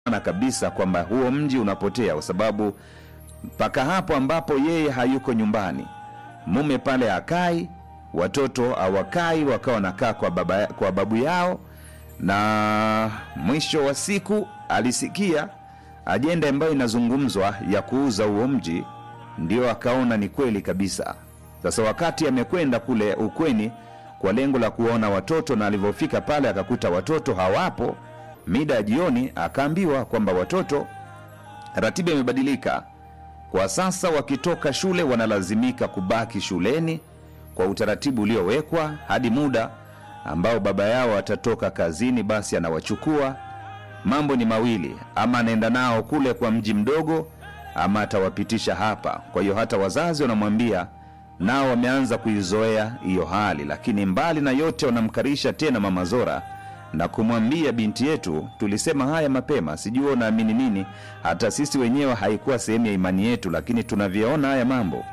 na kabisa kwamba huo mji unapotea kwa sababu mpaka hapo ambapo yeye hayuko nyumbani mume pale hakai watoto hawakai wakawa wanakaa kwa, baba, kwa babu yao na mwisho wa siku alisikia ajenda ambayo inazungumzwa ya kuuza huo mji ndio akaona ni kweli kabisa sasa wakati amekwenda kule ukweni kwa lengo la kuwaona watoto na alivyofika pale akakuta watoto hawapo mida ya jioni akaambiwa kwamba watoto ratiba imebadilika kwa sasa wakitoka shule wanalazimika kubaki shuleni kwa utaratibu uliowekwa hadi muda ambao baba yao atatoka kazini basi anawachukua mambo ni mawili ama anaenda nao kule kwa mji mdogo ama atawapitisha hapa kwa hiyo hata wazazi wanamwambia nao wameanza kuizoea hiyo hali lakini mbali na yote wanamkarisha tena mama zora na kumwambia binti yetu tulisema haya mapema sijui unaamini nini hata sisi wenyewe haikuwa sehemu ya imani yetu lakini tunavyoona haya mambo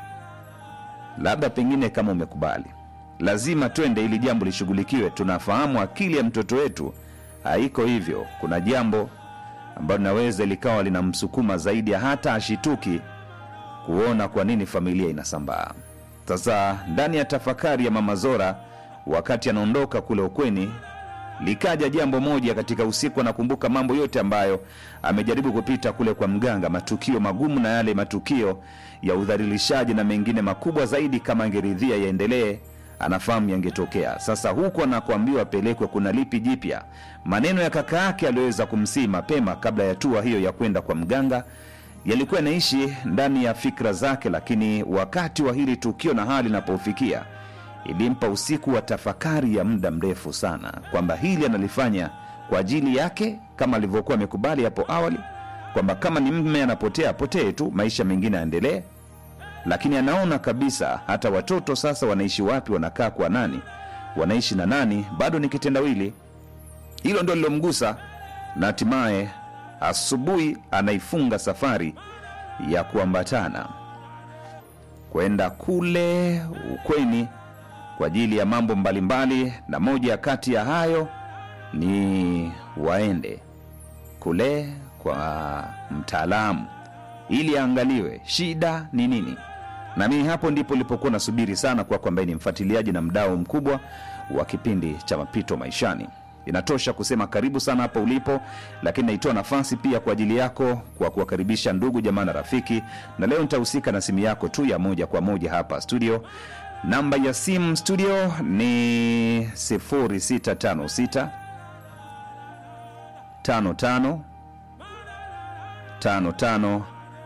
labda pengine kama umekubali lazima twende ili jambo lishughulikiwe tunafahamu akili ya mtoto wetu haiko hivyo kuna jambo ambalo linaweza likawa linamsukuma zaidi ya hata ashituki kuona kwa nini familia inasambaa sasa ndani ya tafakari ya mama zora wakati anaondoka kule ukweni likaja jambo moja katika usiku anakumbuka mambo yote ambayo amejaribu kupita kule kwa mganga matukio magumu na yale matukio ya udhalilishaji na mengine makubwa zaidi kama angeridhia yaendelee anafahamu yangetokea sasa huku anakuambiwa apelekwe kuna lipi jipya maneno ya kaka yake aliyoweza kumsii mapema kabla ya tua hiyo ya kwenda kwa mganga yalikuwa yanaishi ndani ya fikra zake lakini wakati wa hili tukio na hali inapofikia ilimpa usiku wa tafakari ya muda mrefu sana kwamba hili analifanya kwa ajili yake kama alivyokuwa amekubali hapo awali kwamba kama ni mme anapotea apotee tu maisha mengine yaendelee lakini anaona kabisa hata watoto sasa wanaishi wapi wanakaa kwa nani wanaishi na nani bado ni kitendawili hilo ndo lilomgusa na hatimaye asubuhi anaifunga safari ya kuambatana kwenda kule ukweni kwa ajili ya mambo mbalimbali na moja kati ya hayo ni waende kule kwa mtaalamu ili aangaliwe shida ni nini na mimi hapo ndipo nilipokuwa nasubiri sana kwako ambaye ni mfuatiliaji na mdao mkubwa wa kipindi cha mapito maishani inatosha kusema karibu sana hapo ulipo lakini naitoa nafasi pia kwa ajili yako kwa kuwakaribisha ndugu jamaa na rafiki na leo nitahusika na simu yako tu ya moja kwa moja hapa studio namba ya simu studio ni 0656 55 55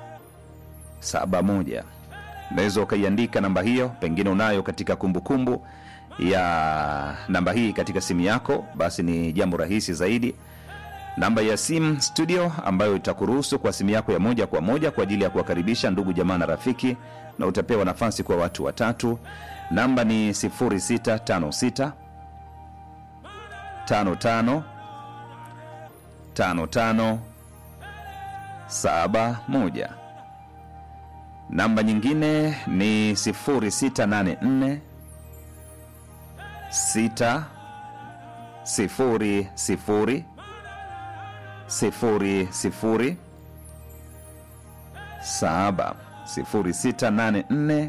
71 unaweza ukaiandika namba hiyo pengine unayo katika kumbukumbu kumbu ya namba hii katika simu yako basi ni jambo rahisi zaidi namba ya simu studio ambayo itakuruhusu kwa simu yako ya moja kwa moja kwa ajili ya kuwakaribisha ndugu jamaa na rafiki na utapewa nafasi kwa watu watatu namba ni 0656 55 55 71 namba nyingine ni 0684 6 sifuri sifuri sifuri sifuri saba sifuri sita nane nne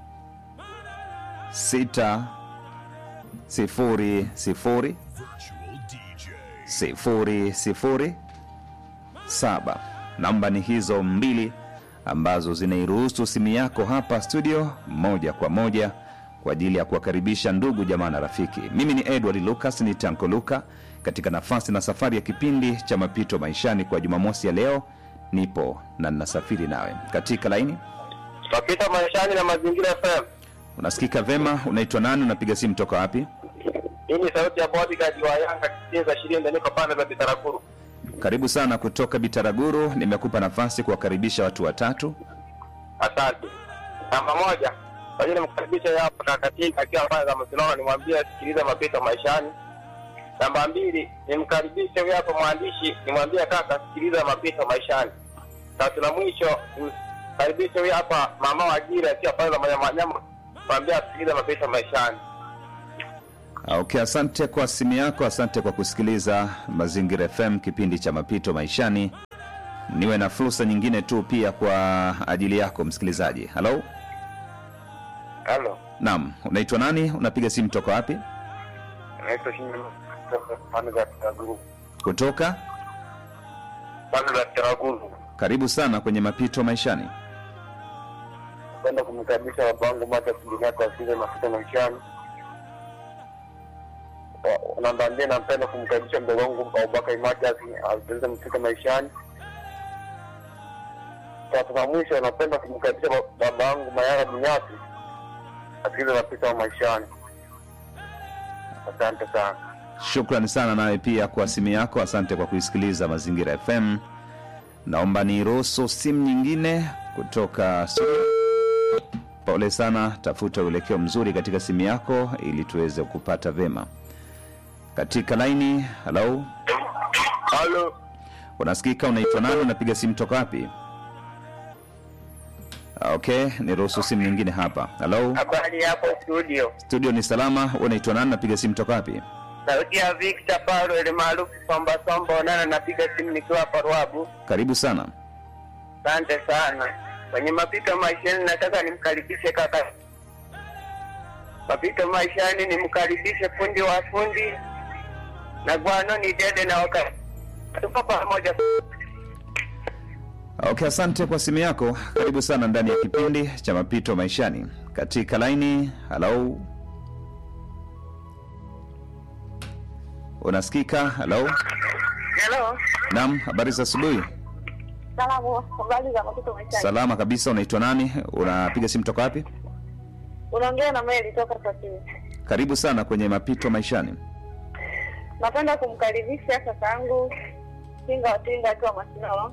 sita sifuri sifuri sifuri sifuri saba namba ni hizo mbili ambazo zinairuhusu simu yako hapa studio moja kwa moja kwa ajili ya kuwakaribisha ndugu jamaa na rafiki mimi ni edward lucas ni tanko luka katika nafasi na safari ya kipindi cha mapito maishani kwa jumamosi ya leo nipo na ninasafiri nawe katika laini Mapito maishani na mazingira FM. unasikika vema unaitwa nani unapiga simu toka wapi Hii ni sauti ya bodyguard wa Yanga kicheza shilinda niko pande za Bitarakuru. karibu sana kutoka bitaraguru nimekupa nafasi kuwakaribisha watu watatu Asante. Namba moja, kwa hiyo nimkaribisha hapa kakatinga akiwa pale za Msilolo nimwambie sikiliza mapito maishani. Namba mbili, nimkaribishe huyo hapo mwandishi nimwambie kaka sikiliza mapito maishani. Tatu na mwisho, nimkaribishe huyo hapa mama wa Gira akiwa pale za Manyama Nyama mwambie asikilize mapito maishani. Okay, asante kwa simu yako, asante kwa kusikiliza Mazingira FM, kipindi cha mapito maishani. Niwe na fursa nyingine tu pia kwa ajili yako msikilizaji. Halo, Halo, naam, unaitwa nani? Unapiga simu toka wapi? naitwa Shinde pande za Taraguru. Kutoka. Pande za Taraguru. Karibu sana kwenye mapito maishani. Kwenda kumkaribisha babangu Mata Kijinia kwa vile mafuta maishani. Wa- Namba mbili, nampenda kumkaribisha mdogo wangu Abubakar Matias aweze mfika maishani. Tatu na mwisho, napenda kumkaribisha ba- baba yangu Mayara Bunyasi asikize mapito maishani. Asante sana. Shukrani sana nawe pia kwa simu yako, asante kwa kuisikiliza Mazingira FM. Naomba niruhusu simu nyingine kutoka studio. Pole sana, tafuta uelekeo mzuri katika simu yako ili tuweze kupata vema katika laini. Halo, Halo, unasikika? Unaitwa nani? Unapiga simu toka wapi? Okay, niruhusu simu nyingine hapa. Halo, habari hapo studio? studio ni salama. Unaitwa nani? Napiga simu toka wapi? Sauti ya Victor Paulo ile maarufu Somba Somba Onana, napiga simu nikiwa hapa Ruabu. Karibu sana. Asante sana. Kwenye mapito maishani, nataka nimkaribishe kaka mapito maishani, nimkaribishe fundi wa fundi na gwano ni dede na waka tuko pamoja. Okay, asante kwa simu yako. Karibu sana ndani ya kipindi cha mapito maishani katika laini. Halo, unasikika? Halo, Hello. naam. Habari za asubuhi. Salamu, habari za mapito maishani. Salama kabisa. Unaitwa nani? Unapiga simu toka wapi? Unaongea na Meli toka Sasini. Karibu sana kwenye mapito maishani. Napenda kumkaribisha kakaangu Tinga wa Tinga akiwa Masinono.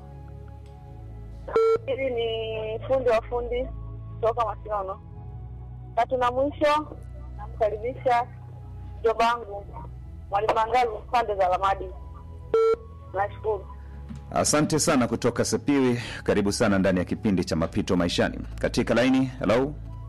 Hivi ni fundi wa fundi kutoka Masinono. Tatu na mwisho namkaribisha mjombangu Mwalimu Mangalu pande za Lamadi. Nashukuru. Asante sana kutoka Sepiwi. Karibu sana ndani ya kipindi cha mapito maishani katika laini. Halo,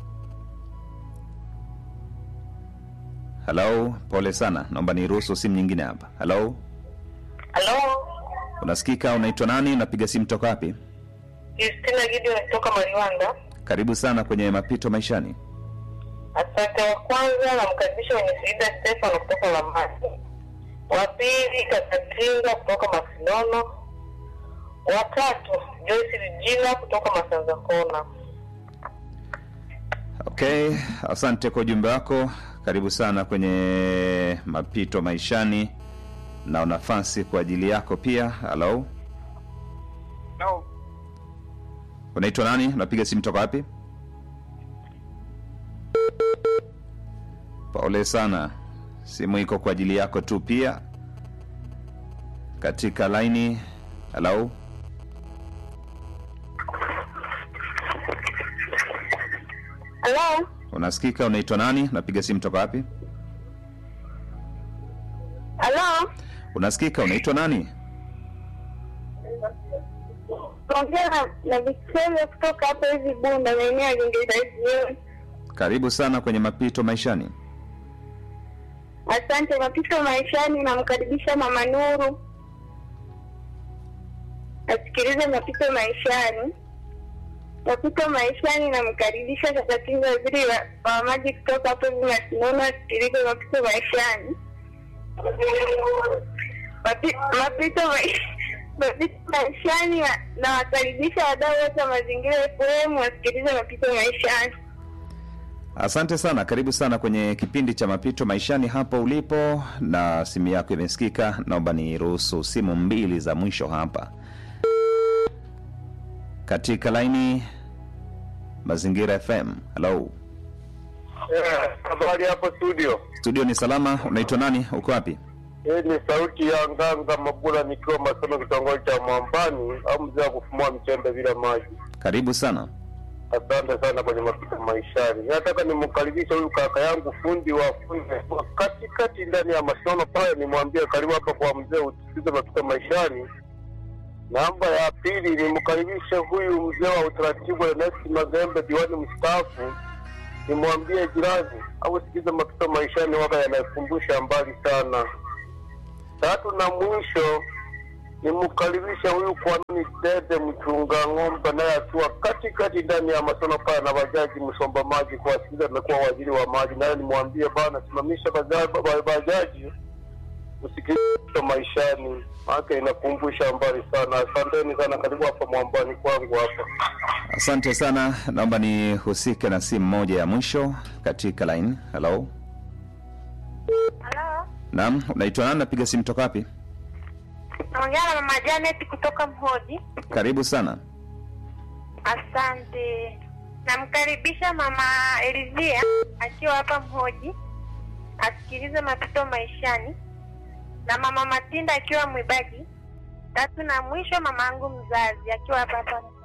halo. Pole sana, naomba niruhusu simu nyingine hapa. Halo, Halo. unasikika? Unaitwa nani? Unapiga simu toka wapi? Justina Gideon kutoka Mariwanda. Karibu sana kwenye mapito maishani. Asante. Wa kwanza namkaribisha mwenye Sida Stefano kutoka Lamadi, wa pili Kakatinga kutoka Masinono, wa tatu Joyce Regina kutoka Masanza Kona. Okay, asante kwa ujumbe wako. Karibu sana kwenye mapito maishani, na nafasi kwa ajili yako pia. Halo, No. unaitwa nani? Unapiga simu toka wapi? Pole sana, simu iko kwa ajili yako tu pia. Katika laini. Halo, Halo, unasikika? Unaitwa nani? Unapiga simu toka wapi? halo, Unasikika? Unaitwa nani? naongea na- na Victoria kutoka hapa hivi Bunda, maeneo ya Uingereza hivi. Karibu sana kwenye mapito maishani. Asante. Mapito maishani, namkaribisha Mama Nuru asikilize mapito maishani. Mapito maishani, namkaribisha Kakatinga waziri wa, wa maji kutoka hapo hivi Masinono asikilize mapito maishani. Mapi- Mapito mai- mapito maishani, na- nawakaribisha wadau wote wa mazingira FM wasikilize mapito maishani. Asante sana, karibu sana kwenye kipindi cha mapito maishani hapo ulipo, na simu yako imesikika. Naomba niruhusu simu mbili za mwisho hapa katika laini Mazingira FM. Halo, Eh, Habari hapo studio. studio ni salama. Unaitwa nani? Uko wapi? Hii ni sauti ya Nganga Mabula nikiwa Masono, kitongoji cha Mwambani au mzee wa kufumua mchembe bila maji. Karibu sana. Asante sana kwenye mapito maishani. Nataka nimkaribishe huyu kaka yangu fundi wa fundi wa katikati ndani ya Masono pale, nimwambie karibu hapa kwa mzee usikize mapito maishani. Namba ya pili nimkaribishe huyu mzee wa utaratibu Ernest Magembe, diwani mstaafu nimwambie jirani au sikiza mapito maishani waga yanakumbusha mbali sana. Tatu na mwisho nimkaribisha huyu kwamini Dede mchunga ng'ombe, naye akiwa katikati ndani ya masono pale na bajaji msomba maji kuwasikiza, amekuwa waziri wa maji, naye nimwambie bana, simamisha bajaji, bajaji usikilize maishani, maana inakumbusha mbali sana. Asanteni sana, karibu hapa mwambani kwangu hapa. Asante sana, naomba nihusike na simu moja ya mwisho katika line. Hello, Halo, naam, unaitwa nani? Napiga simu toka wapi? naongea na mama Janet kutoka Mhoji. Karibu sana. Asante. Namkaribisha mama Elizia akiwa hapa Mhoji asikilize mapito maishani, na mama Matinda akiwa Mwibagi. Tatu na mwisho mama yangu mzazi akiwa hapa hapa Mhoji.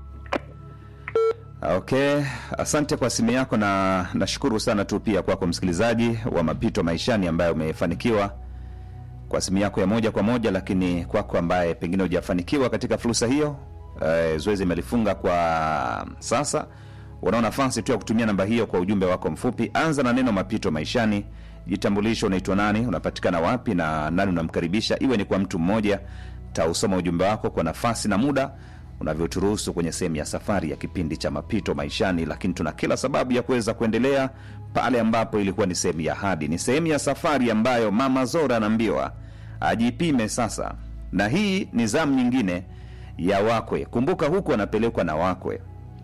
Okay, asante kwa simu yako na nashukuru sana tu pia kwako msikilizaji wa mapito maishani ambaye umefanikiwa kwa simu yako ya moja kwa moja, lakini kwako ambaye pengine hujafanikiwa katika fursa hiyo eh, zoezi imelifunga kwa sasa. Unao nafasi tu ya kutumia namba hiyo kwa ujumbe wako mfupi. Anza na neno mapito maishani, jitambulisho, unaitwa nani, unapatikana wapi na nani unamkaribisha, iwe ni kwa mtu mmoja. Tausoma ujumbe wako kwa nafasi na muda unavyoturuhusu kwenye sehemu ya safari ya kipindi cha mapito maishani, lakini tuna kila sababu ya kuweza kuendelea pale ambapo ilikuwa ni sehemu ya hadi. Ni sehemu ya safari ambayo mama Zora anaambiwa ajipime sasa, na hii ni zamu nyingine ya wakwe. Kumbuka huku anapelekwa na wakwe.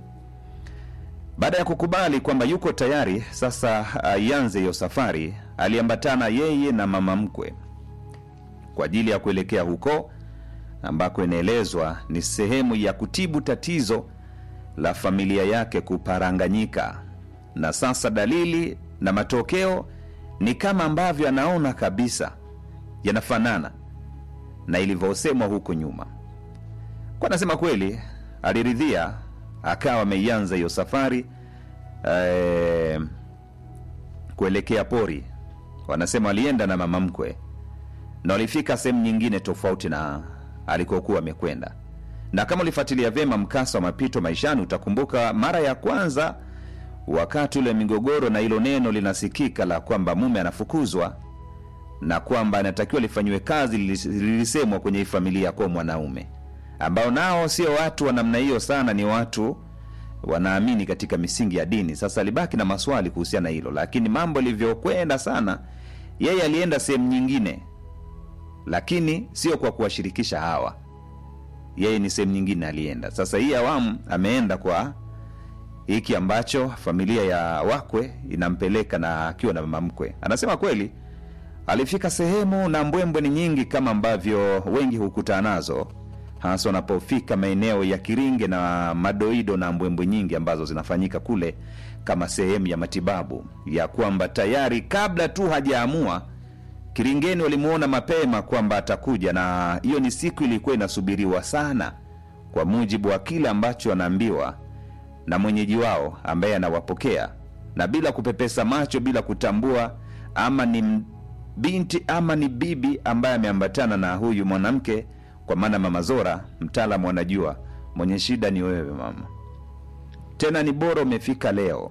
Baada ya kukubali kwamba yuko tayari sasa aianze hiyo safari, aliambatana yeye na mama mkwe kwa ajili ya kuelekea huko ambako inaelezwa ni sehemu ya kutibu tatizo la familia yake kuparanganyika, na sasa dalili na matokeo ni kama ambavyo anaona kabisa yanafanana na ilivyosemwa huko nyuma. Kwa nasema kweli, aliridhia akawa ameianza hiyo safari eh, kuelekea pori. Wanasema walienda na mama mkwe na walifika sehemu nyingine tofauti na alikokuwa amekwenda. Na kama ulifuatilia vyema mkasa wa mapito maishani, utakumbuka mara ya kwanza wakati ule migogoro na hilo neno linasikika la kwamba mume anafukuzwa na kwamba anatakiwa lifanyiwe kazi, lilis- lilisemwa kwenye hii familia kwa mwanaume ambao nao sio watu wa namna hiyo sana, ni watu wanaamini katika misingi ya dini. Sasa alibaki na maswali kuhusiana na hilo, lakini mambo yalivyokwenda sana, yeye alienda sehemu nyingine lakini sio kwa kuwashirikisha hawa. Yeye ni sehemu nyingine alienda. Sasa hii awamu ameenda kwa hiki ambacho familia ya wakwe inampeleka na akiwa na mama mkwe. Anasema kweli alifika sehemu na mbwembwe ni nyingi kama ambavyo wengi hukutana nazo, hasa wanapofika maeneo ya Kiringe na madoido na mbwembwe nyingi ambazo zinafanyika kule kama sehemu ya matibabu ya kwamba tayari kabla tu hajaamua Kiringeni walimuona mapema kwamba atakuja, na hiyo ni siku ilikuwa inasubiriwa sana, kwa mujibu wa kile ambacho anaambiwa na mwenyeji wao ambaye anawapokea, na bila kupepesa macho, bila kutambua ama ni m- binti ama ni bibi ambaye ameambatana na huyu mwanamke, kwa maana Mama Zora mtaalamu anajua mwenye shida ni wewe mama, tena ni bora umefika leo.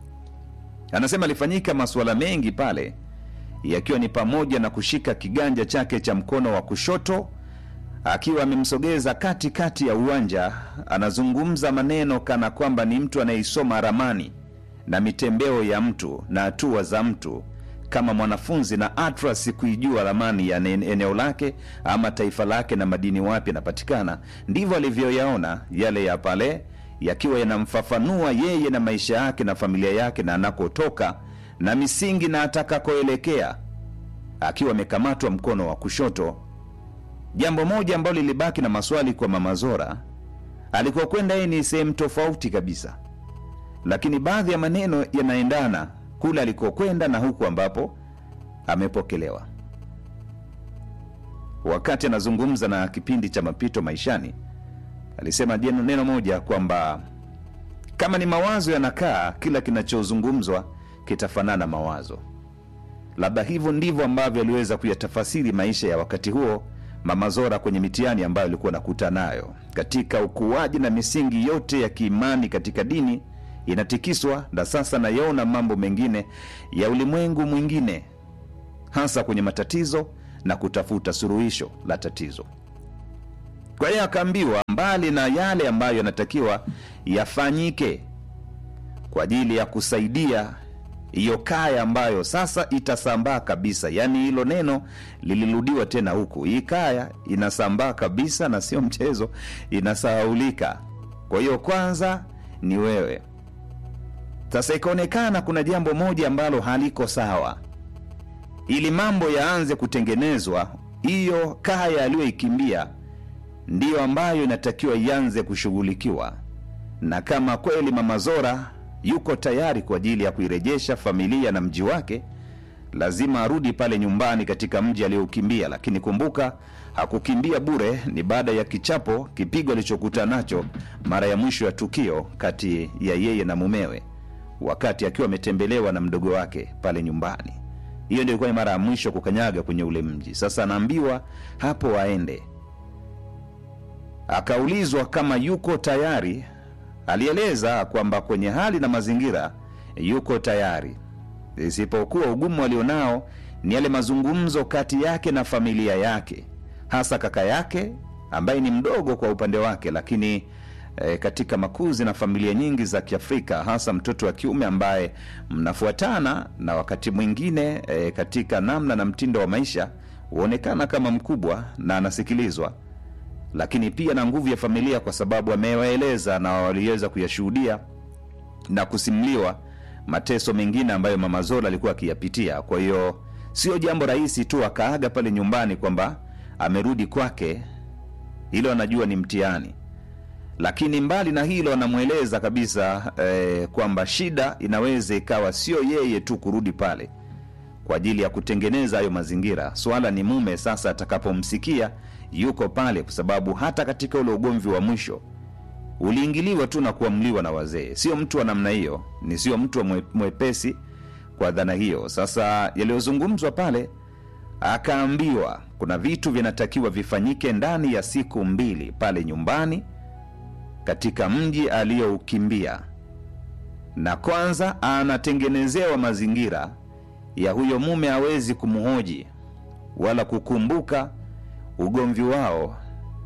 Anasema alifanyika masuala mengi pale yakiwa ni pamoja na kushika kiganja chake cha mkono wa kushoto akiwa amemsogeza katikati ya uwanja, anazungumza maneno kana kwamba ni mtu anayeisoma ramani na mitembeo ya mtu na hatua za mtu kama mwanafunzi na atras kuijua ramani ya ene- eneo lake ama taifa lake na madini wapi yanapatikana. Ndivyo alivyoyaona yale ya pale, yakiwa yanamfafanua yeye na maisha yake na familia yake na anakotoka na misingi na atakakoelekea, akiwa amekamatwa mkono wa kushoto. Jambo moja ambalo lilibaki na maswali kwa Mama Zora, alikokwenda yeye ni sehemu tofauti kabisa, lakini baadhi ya maneno yanaendana kule alikokwenda na huku ambapo amepokelewa. Wakati anazungumza na kipindi cha mapito maishani, alisema jeno- neno moja kwamba kama ni mawazo yanakaa, kila kinachozungumzwa kitafanana mawazo. Labda hivyo ndivyo ambavyo aliweza kuyatafasiri maisha ya wakati huo Mama Zora kwenye mitihani ambayo alikuwa nakuta nayo katika ukuaji na misingi yote ya kiimani katika dini inatikiswa na sasa nayaona mambo mengine ya ulimwengu mwingine hasa kwenye matatizo na kutafuta suluhisho la tatizo kwa hiyo akaambiwa mbali na yale ambayo yanatakiwa yafanyike kwa ajili ya kusaidia hiyo kaya ambayo sasa itasambaa kabisa yaani hilo neno lilirudiwa tena huku hii kaya inasambaa kabisa na sio mchezo inasahaulika kwa hiyo kwanza ni wewe sasa ikaonekana kuna jambo moja ambalo haliko sawa ili mambo yaanze kutengenezwa hiyo kaya aliyoikimbia ndiyo ambayo inatakiwa ianze kushughulikiwa na kama kweli mama zora yuko tayari kwa ajili ya kuirejesha familia na mji wake lazima arudi pale nyumbani katika mji aliyoukimbia lakini kumbuka hakukimbia bure ni baada ya kichapo kipigo alichokutana nacho mara ya mwisho ya tukio kati ya yeye na mumewe wakati akiwa ametembelewa na mdogo wake pale nyumbani hiyo ndio ilikuwa ni mara ya mwisho kukanyaga kwenye ule mji sasa anaambiwa hapo aende akaulizwa kama yuko tayari alieleza kwamba kwenye hali na mazingira yuko tayari isipokuwa ugumu alionao ni yale mazungumzo kati yake na familia yake hasa kaka yake ambaye ni mdogo kwa upande wake lakini e, katika makuzi na familia nyingi za kiafrika hasa mtoto wa kiume ambaye mnafuatana na wakati mwingine e, katika namna na mtindo wa maisha huonekana kama mkubwa na anasikilizwa lakini pia na nguvu ya familia kwa sababu amewaeleza na waliweza kuyashuhudia na kusimuliwa mateso mengine ambayo mama zola alikuwa akiyapitia kwa hiyo sio jambo rahisi tu akaaga pale nyumbani kwamba amerudi kwake hilo anajua ni mtihani lakini mbali na hilo anamweleza kabisa eh, kwamba shida inaweza ikawa sio yeye tu kurudi pale kwa ajili ya kutengeneza hayo mazingira swala ni mume sasa atakapomsikia yuko pale kwa sababu hata katika ule ugomvi wa mwisho uliingiliwa tu na kuamliwa na wazee sio mtu wa namna hiyo ni sio mtu wa mwe- mwepesi kwa dhana hiyo sasa yaliyozungumzwa pale akaambiwa kuna vitu vinatakiwa vifanyike ndani ya siku mbili pale nyumbani katika mji aliyoukimbia na kwanza anatengenezewa mazingira ya huyo mume hawezi kumhoji wala kukumbuka ugomvi wao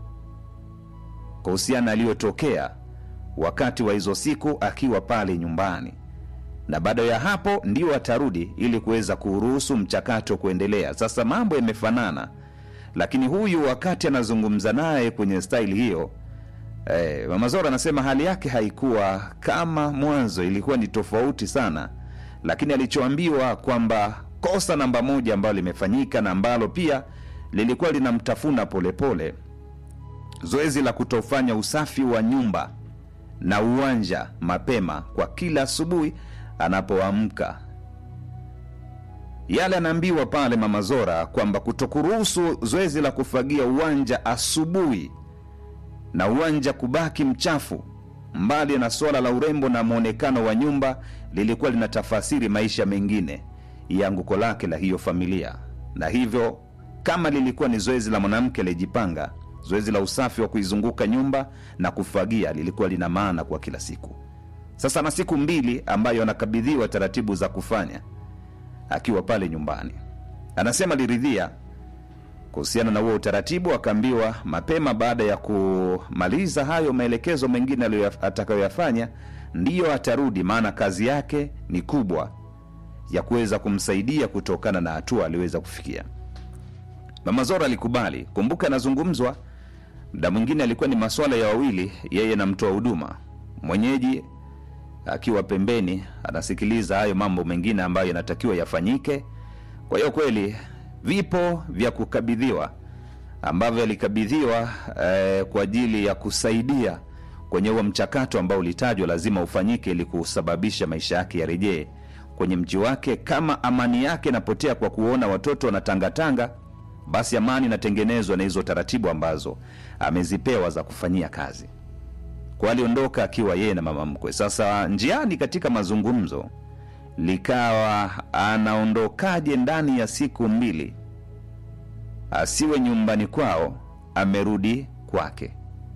kuhusiana aliyotokea wakati wa hizo siku akiwa pale nyumbani na baada ya hapo ndio atarudi ili kuweza kuruhusu mchakato kuendelea sasa mambo yamefanana lakini huyu wakati anazungumza naye kwenye staili hiyo eh, mama zora anasema hali yake haikuwa kama mwanzo ilikuwa ni tofauti sana lakini alichoambiwa kwamba kosa namba moja ambalo limefanyika na ambalo pia lilikuwa linamtafuna polepole zoezi la kutofanya usafi wa nyumba na uwanja mapema kwa kila asubuhi anapoamka yale anaambiwa pale mama zora kwamba kutokuruhusu zoezi la kufagia uwanja asubuhi na uwanja kubaki mchafu mbali na suala la urembo na mwonekano wa nyumba lilikuwa linatafasiri maisha mengine ya anguko lake la hiyo familia na hivyo kama lilikuwa ni zoezi la mwanamke alijipanga zoezi la usafi wa kuizunguka nyumba na kufagia lilikuwa lina maana kwa kila siku sasa na siku mbili ambayo anakabidhiwa taratibu za kufanya akiwa pale nyumbani anasema liridhia kuhusiana na huo utaratibu akaambiwa mapema baada ya kumaliza hayo maelekezo mengine aliyoya- atakayoyafanya ndiyo atarudi maana kazi yake ni kubwa ya kuweza kumsaidia kutokana na hatua aliweza kufikia mama zora alikubali kumbuka anazungumzwa mda mwingine alikuwa ni maswala ya wawili yeye na mtoa huduma mwenyeji akiwa pembeni anasikiliza hayo mambo mengine ambayo yanatakiwa yafanyike kwa hiyo kweli vipo vya kukabidhiwa ambavyo alikabidhiwa eh, kwa ajili ya kusaidia kwenye huo mchakato ambao ulitajwa lazima ufanyike ili kusababisha maisha yake yarejee kwenye mji wake kama amani yake inapotea kwa kuona watoto wanatangatanga basi amani inatengenezwa na hizo taratibu ambazo amezipewa za kufanyia kazi kwa aliondoka akiwa yeye na mama mkwe sasa njiani katika mazungumzo likawa anaondokaje ndani ya siku mbili asiwe nyumbani kwao amerudi kwake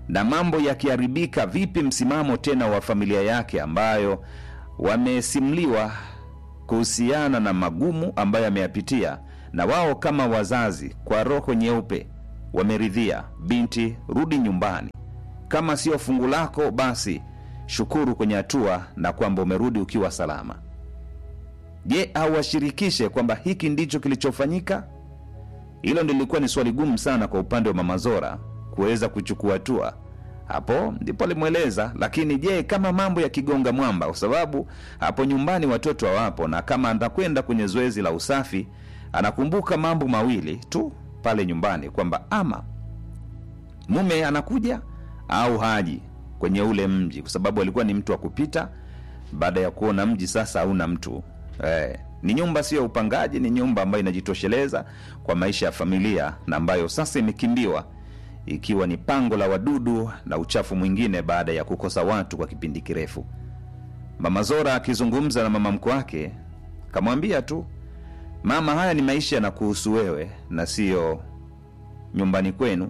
na mambo yakiharibika, vipi msimamo tena wa familia yake ambayo wamesimliwa kuhusiana na magumu ambayo ameyapitia, na wao kama wazazi kwa roho nyeupe wameridhia, binti, rudi nyumbani. Kama sio fungu lako, basi shukuru kwenye hatua na kwamba umerudi ukiwa salama. Je, awashirikishe kwamba hiki ndicho kilichofanyika? Hilo ndio lilikuwa ni swali gumu sana kwa upande wa Mama Zora kuweza kuchukua hatua. Hapo ndipo alimweleza, lakini je, kama mambo yakigonga mwamba, kwa sababu hapo nyumbani watoto hawapo, na kama atakwenda kwenye zoezi la usafi, anakumbuka mambo mawili tu pale nyumbani, kwamba ama mume anakuja au haji kwenye ule mji, kwa sababu alikuwa ni mtu wa kupita baada ya kuona mji sasa hauna mtu eh, ni nyumba sio upangaji, ni nyumba ambayo inajitosheleza kwa maisha ya familia na ambayo sasa imekimbiwa ikiwa ni pango la wadudu na uchafu mwingine baada ya kukosa watu kwa kipindi kirefu. Mama Zora akizungumza na mama mkwe wake kamwambia tu, mama, haya ni maisha yanakuhusu wewe na siyo nyumbani kwenu.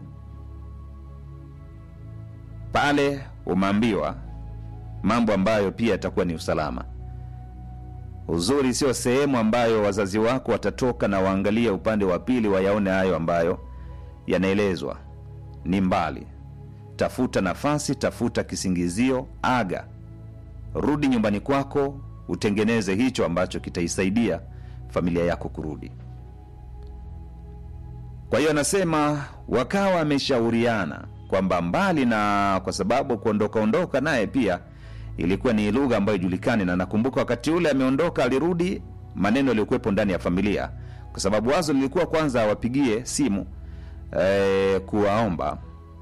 Pale umeambiwa mambo ambayo pia yatakuwa ni usalama. Uzuri sio sehemu ambayo wazazi wako watatoka na waangalie upande wa pili wayaone hayo ambayo yanaelezwa. Ni mbali. Tafuta nafasi, tafuta kisingizio, aga, rudi nyumbani kwako, utengeneze hicho ambacho kitaisaidia familia yako kurudi. Kwa hiyo anasema wakawa wameshauriana kwamba mbali na kwa sababu kuondoka ondoka naye pia ilikuwa ni lugha ambayo ijulikani, na nakumbuka wakati ule ameondoka, alirudi maneno yaliyokuwepo ndani ya familia, kwa sababu wazo lilikuwa kwanza awapigie simu e, kuwaomba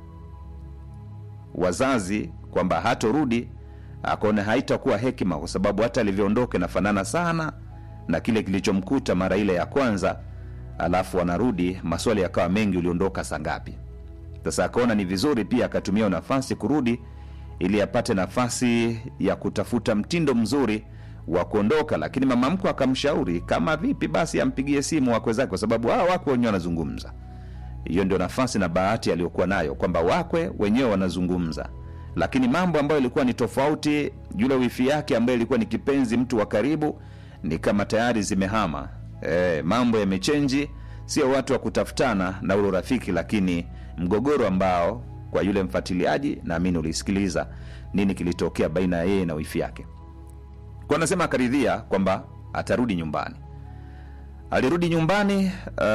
wazazi kwamba hatorudi, akaona haitakuwa hekima, kwa sababu hata alivyoondoka inafanana sana na kile kilichomkuta mara ile ya kwanza, alafu anarudi, maswali yakawa mengi, uliondoka saa ngapi? Sasa akaona ni vizuri pia akatumia nafasi kurudi ili apate nafasi ya kutafuta mtindo mzuri wa kuondoka, lakini mama mkwe akamshauri kama vipi basi ampigie simu wakwe zake, kwa sababu hao wakwe wenyewe wanazungumza. Hiyo ndio nafasi na bahati aliyokuwa nayo kwamba wakwe wenyewe wanazungumza, lakini mambo ambayo ilikuwa ni tofauti, yule wifi yake ambaye ilikuwa ni kipenzi, mtu wa karibu, ni kama tayari zimehama. E, mambo yamechenji, sio watu wa kutafutana na ule urafiki, lakini mgogoro ambao kwa yule mfuatiliaji naamini ulisikiliza nini kilitokea baina ya yeye na wifi yake. Kwa anasema akaridhia kwamba atarudi nyumbani. Alirudi nyumbani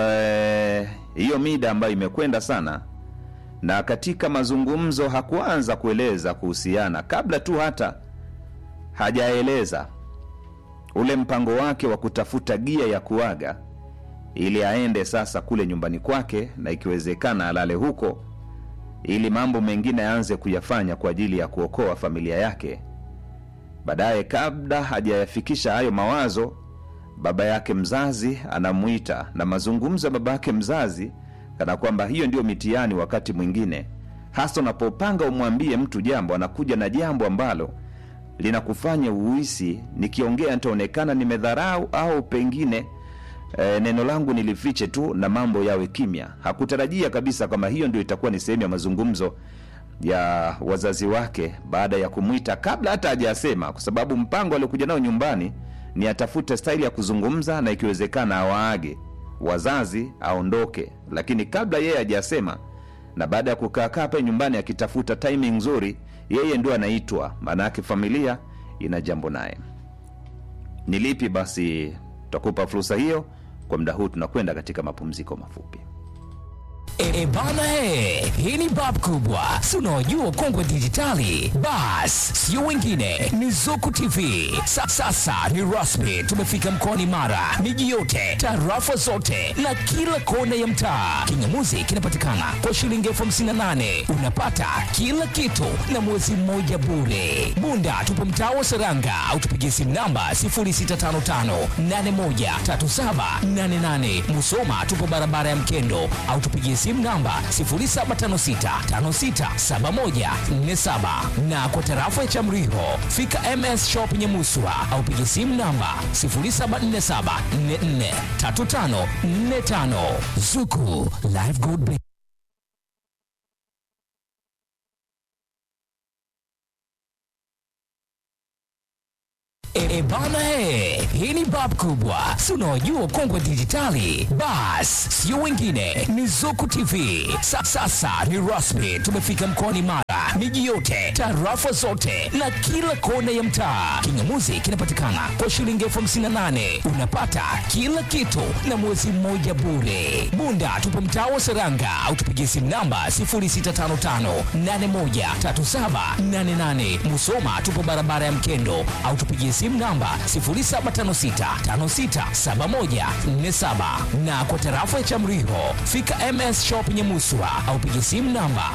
hiyo uh, mida ambayo imekwenda sana, na katika mazungumzo hakuanza kueleza kuhusiana, kabla tu hata hajaeleza ule mpango wake wa kutafuta gia ya kuaga ili aende sasa kule nyumbani kwake, na ikiwezekana alale huko ili mambo mengine aanze kuyafanya kwa ajili ya kuokoa familia yake. Baadaye, kabla hajayafikisha hayo mawazo, baba yake mzazi anamuita, na mazungumzo ya baba yake mzazi kana kwamba hiyo ndio mitihani. Wakati mwingine, hasa unapopanga umwambie mtu jambo, anakuja na jambo ambalo linakufanya uhisi, nikiongea nitaonekana nimedharau au pengine E, neno langu nilifiche tu na mambo yawe kimya. Hakutarajia kabisa kwamba hiyo ndio itakuwa ni sehemu ya mazungumzo ya wazazi wake baada ya kumwita, kabla hata hajasema, kwa sababu mpango aliokuja nao nyumbani ni atafute staili ya kuzungumza na ikiwezekana awaage wazazi aondoke, lakini kabla yeye hajasema, na baada ya kukaakaa pale nyumbani akitafuta timing nzuri, yeye ndio anaitwa. Maana yake familia ina jambo naye. Ni lipi basi? Tutakupa fursa hiyo kwa muda huu, tunakwenda katika mapumziko mafupi. E bana, he, hii ni bab kubwa, si unaojua kongwe dijitali. Bas sio wengine, ni Zuku TV. Sa, sasa ni rasmi, tumefika mkoani Mara, miji yote, tarafa zote na kila kona ya mtaa. Kingamuzi kinapatikana kwa shilingi elfu hamsini na nane unapata kila kitu na mwezi mmoja bure. Bunda tupo mtaa wa Seranga au tupigie simu namba 0655813788. Musoma tupo barabara ya Mkendo au tupigie simu namba 0756567147 na kwa tarafa ya Chamriho fika MS Shop Nyamuswa au pigie simu namba 0747443545 Zuku Live Gold E, bana he, hii ni bab kubwa, si unaojua ukongwe dijitali? Bas, sio wengine, ni Zuku TV. Sa, sasa ni rasmi, tumefika mkoani Mara, miji yote, tarafa zote na kila kona ya mtaa. Kingamuzi kinapatikana kwa shilingi elfu hamsini na nane unapata kila kitu na mwezi mmoja bure. Bunda tupo mtaa wa Seranga au tupigie simu namba 0655813788. Musoma tupo barabara ya Mkendo au tupigie simu namba 0756567147 na kwa tarafa ya Chamriho fika MS Shop Nyamuswa au pigie simu namba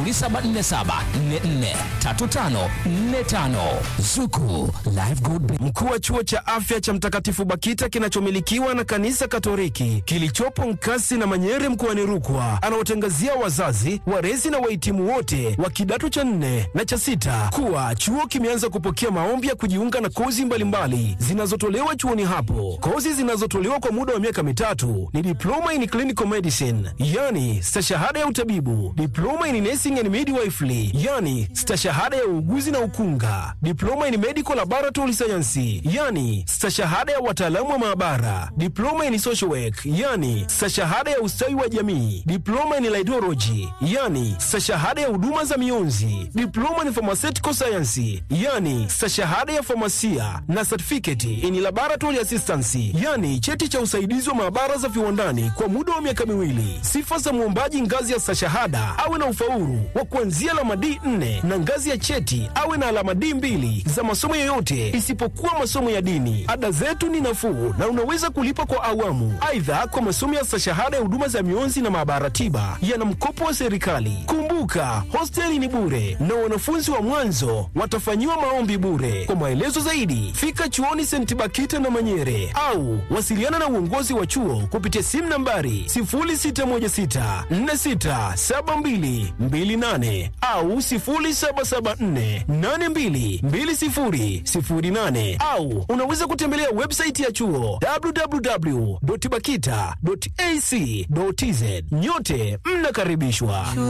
0747443545 Zuku Live Good Business. Mkuu wa chuo cha afya cha Mtakatifu Bakita kinachomilikiwa na kanisa Katoliki kilichopo Nkasi na Manyere mkoani Rukwa anawatangazia wazazi, walezi na wahitimu wote wa kidato cha nne na cha sita kuwa chuo kimeanza kupokea maombi ya kujiunga na kozi mbalimbali zinazotolewa chuoni hapo. Kozi zinazotolewa kwa muda wa miaka mitatu ni diploma in clinical medicine, yani stashahada ya utabibu, diploma in nursing and midwifery, yani stashahada ya uuguzi na ukunga, diploma in medical laboratory science, yani stashahada ya wataalamu wa maabara, diploma in social work, yani stashahada ya ustawi wa jamii, diploma in laidology, yani stashahada ya huduma za mionzi, diploma in pharmaceutical science, yani stashahada ya famasia na certificate in laboratory assistance, yani cheti cha usaidizi wa maabara za viwandani kwa muda wa miaka miwili. Sifa za mwombaji ngazi ya stashahada awe na ufaulu wa kuanzia alama D4 na ngazi ya cheti awe na alama D2 za masomo yoyote isipokuwa masomo ya dini. Ada zetu ni nafuu na unaweza kulipa kwa awamu. Aidha, kwa masomo ya stashahada ya huduma za mionzi na maabara tiba yana mkopo wa serikali. Kumbuka, hosteli ni bure na wanafunzi wa mwanzo watafanyiwa maombi bure. Kwa maelezo zaidi, fika chuoni St. Bakita na Manyere au wasiliana na uongozi wa chuo kupitia simu nambari 0616467228 au 0774822008 au unaweza kutembelea website ya chuo www.bakita.ac.tz. Nyote mnakaribishwa.